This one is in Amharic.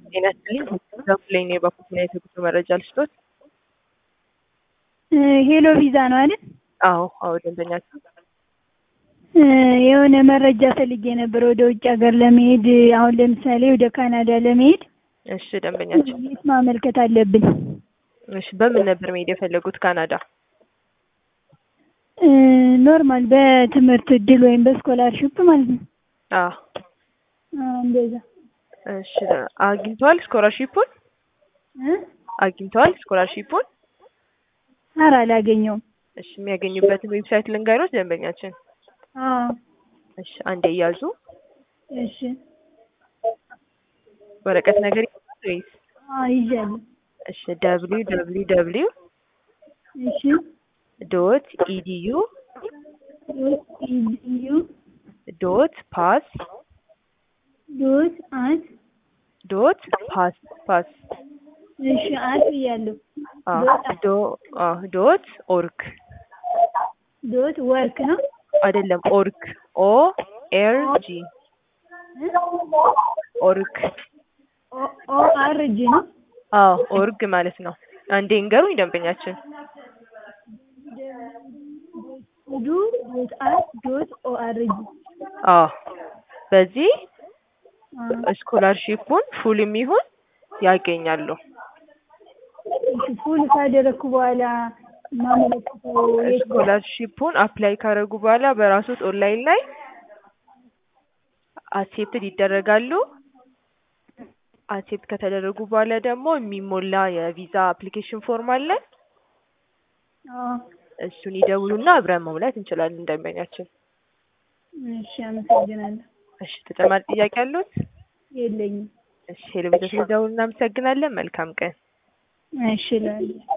ጤና ይስጥልኝ። ዘርፉ ላይ ነው የባኩት ምን አይነት የጉዞ መረጃ ልስጦት? ሄሎ ቪዛ ነው አይደል? አዎ አዎ፣ ደንበኛችን የሆነ መረጃ ፈልጌ ነበር ወደ ውጭ ሀገር ለመሄድ አሁን ለምሳሌ ወደ ካናዳ ለመሄድ እሺ፣ ደንበኛችን የት ማመልከት አለብን? እሺ፣ በምን ነበር መሄድ የፈለጉት ካናዳ? ኖርማል በትምህርት እድል ወይም በስኮላርሽፕ ማለት ነው። አዎ እንደዛ እሺ፣ አግኝተዋል ስኮላርሺፑን? አግኝተዋል ስኮላርሺፑን? ኧረ አላገኘውም። እሺ፣ የሚያገኙበትን ዌብሳይት ልንገሮት ደንበኛችን። አዎ እሺ፣ አንዴ እያዙ እሺ ወረቀት ነገር ይዘዋል ወይስ? አዎ ይዣለሁ። እሺ፣ ደብሊው ደብሊው ደብሊው እሺ ዶት ኢዲዩ ዶት ኢዲዩ ዶት ፓስ ዶት አት ዶት ፓስ ፓስ እሺ አት ብያለሁ። አዎ ዶት አት ዶ አዎ ዶት ኦርግ ዶት ወርክ ነው። አይደለም ኦርግ ኦ ኤር ጂ ኦርግ ኦ ኦ አር ጂ ነው። አዎ ኦርግ ማለት ነው። አንዴ እንገሩኝ ደንበኛችን። ዱ ዶት አት ዶት ኦ አር ጂ አዎ በዚህ ስኮላርሺፑን ፉል የሚሆን ያገኛሉ። እሺ ፉል ካደረግኩ በኋላ ማመለከተው የት ነው? ስኮላርሺፑን አፕላይ ካደረጉ በኋላ በራሶት ኦንላይን ላይ አክሴፕትድ ይደረጋሉ። አክሴፕት ከተደረጉ በኋላ ደግሞ የሚሞላ የቪዛ አፕሊኬሽን ፎርም አለ። አዎ እሱን ይደውሉና አብረን መሙላት እንችላለን ደንበኛችን። እሺ አመሰግናለሁ። እሺ ተጨማሪ ጥያቄ አሉት? የለኝም። እሺ ሄሎ ቤተሰብ ደውሉ። እናመሰግናለን። መልካም ቀን። እሺ እላለሁ።